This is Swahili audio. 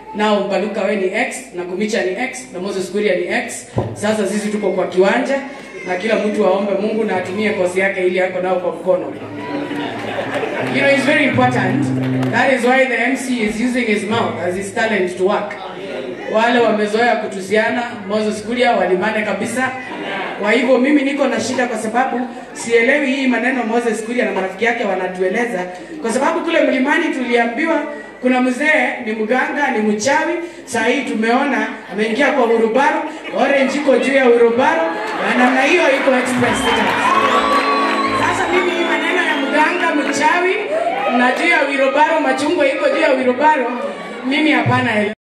nao Mbaluka we ni X na Kumicha ni X na Moses Kuria ni X. Sasa sisi tuko kwa kiwanja na kila mtu aombe Mungu na atumie kosi yake ili ako nao kwa mkono. You know, it's very important. That is why the MC is using his mouth as his talent to work. Wale wamezoea kutusiana, Moses Kuria walimane kabisa. Kwa hivyo mimi niko na shida kwa sababu sielewi hii maneno Moses Kuria na marafiki yake wanatueleza, kwa sababu kule mlimani tuliambiwa kuna mzee ni mganga, ni mchawi. Saa hii tumeona ameingia kwa urubaro, orange iko juu ya urubaro na namna hiyo iko express tickets. Sasa mimi hii maneno ya mganga mchawi na juu ya wirobaro, machungwa iko juu ya wirobaro, mimi hapana.